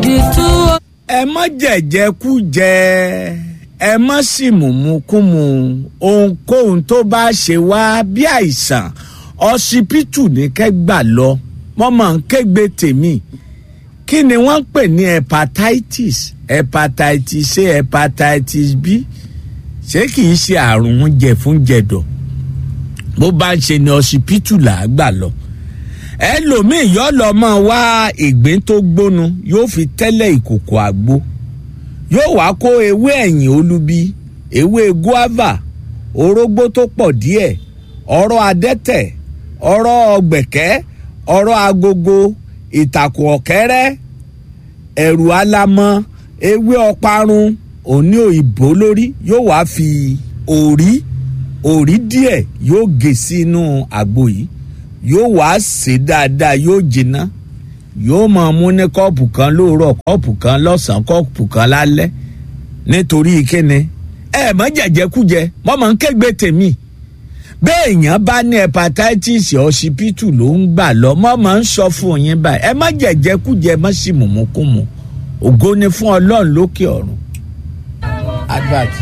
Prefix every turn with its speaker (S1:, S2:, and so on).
S1: àdìtú
S2: ẹ má jẹ̀jẹ̀kújẹ ẹ má sì mùmúkúmu ohunkóhun tó bá ṣe wá bí àìsàn ọsibítù ní kẹgbà lọ wọn máa ń kégbe tèmi kí ni wọ́n ń pè ní hepatitis hepatitis a hepatitis b ṣé kì í ṣe àrùn jẹ̀fúnjẹ̀dọ̀ bó bá ń ṣe ni ọsibítù là á gbà lọ ẹlòmíì yọ lọ mọ wá ìgbín tó gbónu yóò fi tẹ́lẹ̀ ìkòkò àgbo yóò wá kó ewé ẹ̀yìn olubi ewé guava orógbó tó pọ̀ díẹ̀ ọ̀rọ̀ adẹ́tẹ̀ ọ̀rọ̀ ọ̀gbẹ̀kẹ́ ọ̀rọ̀ agogo ìtàkùn ọ̀kẹ́rẹ́ ẹ̀rù alamọ ewé ọparun òní òyìnbó lórí yóò wá fi òrí òrí díẹ̀ yóò gé sínú àgbo yìí yóò wá sè dáadáa yóò jiná yóò máa mú ní kọ́ọ̀pù kan lóòrọ̀ kọ́ọ̀pù kan lọ́sàn-án kọ́ọ̀pù kan lálẹ́ nítorí kíni ẹ mọ jẹjẹkújẹ mọ mọ ń kégbe tèmi bẹ́ẹ̀ èèyàn bá ní hepatitis ọsibítù ló ń gbà lọ mọ mọ ń sọ fún yín báyìí ẹ má jẹjẹkújẹ má sì mùmúkùmù ògo ni fún ọlọ́run lókè ọ̀run. advert.